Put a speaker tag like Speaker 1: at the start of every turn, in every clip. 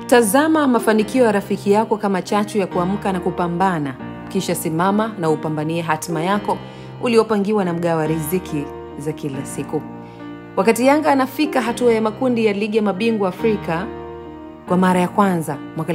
Speaker 1: Tazama mafanikio ya rafiki yako kama chachu ya kuamka na kupambana, kisha simama na upambanie hatima yako uliopangiwa na mgawa wa riziki za kila siku. Wakati Yanga anafika hatua ya makundi ya ligi ya mabingwa Afrika kwa mara ya kwanza mwaka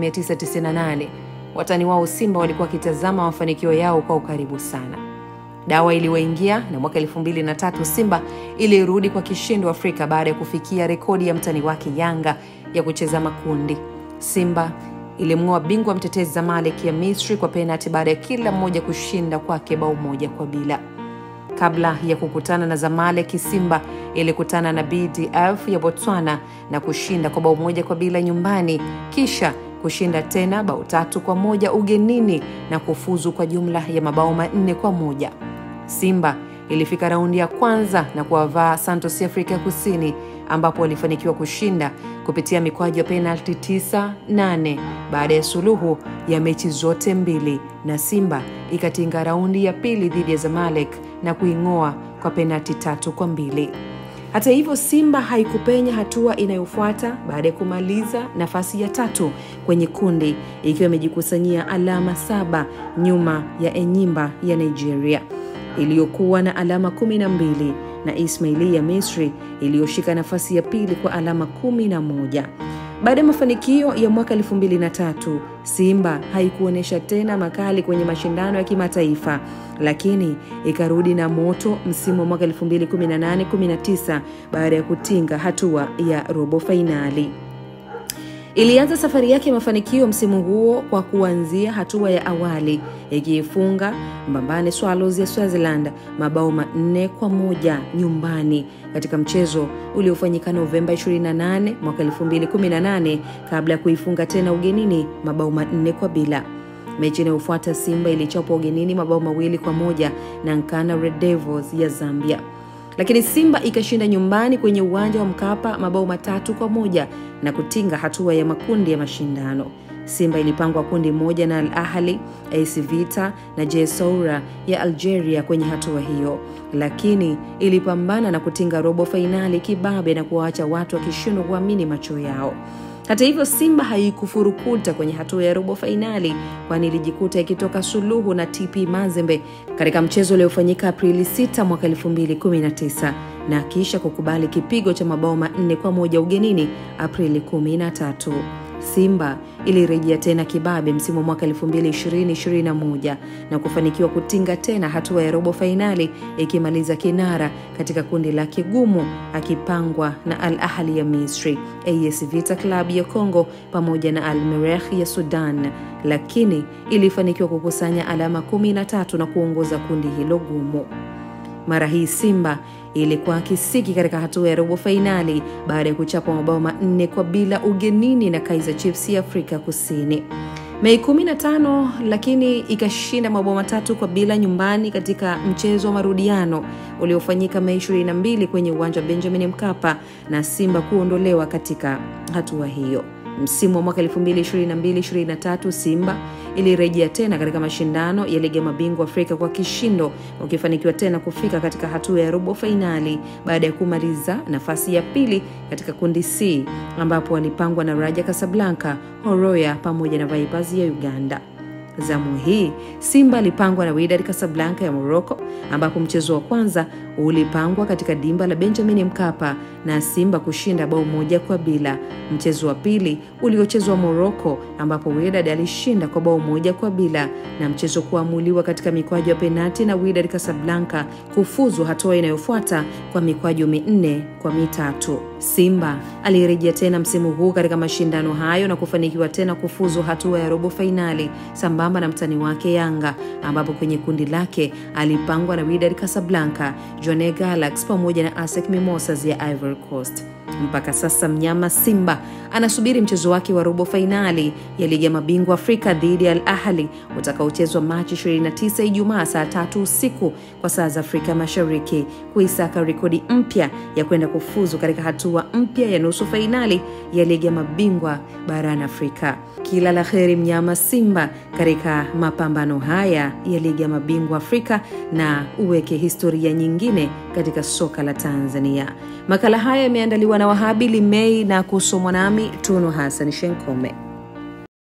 Speaker 1: 1998 watani wao Simba walikuwa wakitazama mafanikio yao kwa ukaribu sana. Dawa iliwaingia na mwaka 2003 Simba ilirudi kwa kishindo Afrika baada ya kufikia rekodi ya mtani wake Yanga ya kucheza makundi. Simba ilimng'oa bingwa mtetezi Zamalek ya Misri kwa penati baada ya kila mmoja kushinda kwake bao moja kwa bila. Kabla ya kukutana na Zamalek, Simba ilikutana na BDF ya Botswana na kushinda kwa bao moja kwa bila nyumbani, kisha kushinda tena bao tatu kwa moja ugenini na kufuzu kwa jumla ya mabao manne kwa moja. Simba ilifika raundi ya kwanza na kuwavaa Santos ya Afrika Kusini ambapo walifanikiwa kushinda kupitia mikwaju ya penalti 9-8 baada ya suluhu ya mechi zote mbili, na Simba ikatinga raundi ya pili dhidi ya Zamalek na kuing'oa kwa penalti tatu kwa mbili. Hata hivyo, Simba haikupenya hatua inayofuata baada ya kumaliza nafasi ya tatu kwenye kundi ikiwa imejikusanyia alama saba nyuma ya Enyimba ya Nigeria iliyokuwa na alama kumi na mbili na Ismaili ya Misri iliyoshika nafasi ya pili kwa alama kumi na moja. Baada ya mafanikio ya mwaka elfu mbili na tatu Simba haikuonyesha tena makali kwenye mashindano ya kimataifa, lakini ikarudi na moto msimu wa mwaka 2018-19 baada ya kutinga hatua ya robo fainali. Ilianza safari yake ya mafanikio msimu huo kwa kuanzia hatua ya awali ikiifunga Mbambane Swallows ya Swaziland mabao manne kwa moja nyumbani katika mchezo uliofanyika Novemba 28 mwaka 2018 kabla ya kuifunga tena ugenini mabao manne kwa bila. Mechi inayofuata Simba ilichapwa ugenini mabao mawili kwa moja na Nkana Red Devils ya Zambia lakini Simba ikashinda nyumbani kwenye uwanja wa Mkapa mabao matatu kwa moja na kutinga hatua ya makundi ya mashindano. Simba ilipangwa kundi moja na Al Ahli, AS Vita na JS Saoura ya Algeria kwenye hatua hiyo, lakini ilipambana na kutinga robo fainali kibabe na kuwaacha watu wakishindwa kuamini macho yao. Hata hivyo Simba haikufurukuta kwenye hatua ya robo fainali, kwani ilijikuta ikitoka suluhu na TP Mazembe katika mchezo uliofanyika Aprili 6 mwaka 2019 na kisha kukubali kipigo cha mabao manne kwa moja ugenini Aprili 13. Simba ilirejea tena kibabe msimu wa mwaka 2020-2021 na kufanikiwa kutinga tena hatua ya robo fainali ikimaliza kinara katika kundi la kigumu akipangwa na Al Ahli ya Misri, AS Vita Club ya Congo pamoja na Al Merreikh ya Sudan, lakini ilifanikiwa kukusanya alama 13 na kuongoza kundi hilo gumu. Mara hii Simba ilikuwa kisiki katika hatua ya robo fainali baada ya kuchapa mabao manne kwa bila ugenini na Kaizer Chiefs ya Afrika Kusini Mei 15, lakini ikashinda mabao matatu kwa bila nyumbani katika mchezo wa marudiano uliofanyika Mei 22 kwenye uwanja wa Benjamin Mkapa na Simba kuondolewa katika hatua hiyo. Msimu wa mwaka 2022-2023 Simba ilirejea tena katika mashindano ya ligi ya mabingwa Afrika kwa kishindo, ukifanikiwa tena kufika katika hatua ya robo fainali baada ya kumaliza nafasi ya pili katika kundi C ambapo walipangwa na Raja Casablanca, Horoya pamoja na Vipers ya Uganda. Zamu hii Simba alipangwa na Wydad Casablanca ya Morocco, ambapo mchezo wa kwanza ulipangwa katika dimba la Benjamin Mkapa na Simba kushinda bao moja kwa bila. Mchezo wa pili uliochezwa Morocco, ambapo Wydad alishinda kwa bao moja kwa bila, na mchezo kuamuliwa katika mikwaju ya penati na Wydad Casablanca kufuzu hatua inayofuata kwa mikwaju minne kwa mitatu. Simba alirejea tena msimu huu katika mashindano hayo na kufanikiwa tena kufuzu hatua ya robo fainali sambamba na mtani wake Yanga, ambapo kwenye kundi lake alipangwa na Wydad Casablanca, Jone Galaxy pamoja na ASEC Mimosas ya Ivory Coast. Mpaka sasa mnyama Simba anasubiri mchezo wake wa robo fainali ya ligi ya mabingwa Afrika dhidi ya Al Ahli utakaochezwa Machi 29 Ijumaa saa tatu usiku kwa saa za Afrika Mashariki, kuisaka rekodi mpya ya kwenda kufuzu katika hatua mpya ya nusu fainali ya ligi ya mabingwa barani Afrika. Kila la heri mnyama Simba katika mapambano haya ya ligi ya mabingwa Afrika na uweke historia nyingine nyingine katika soka la Tanzania. Makala haya yameandaliwa na Wahabili Mei na kusomwa nami Tunu Hassan Shenkome.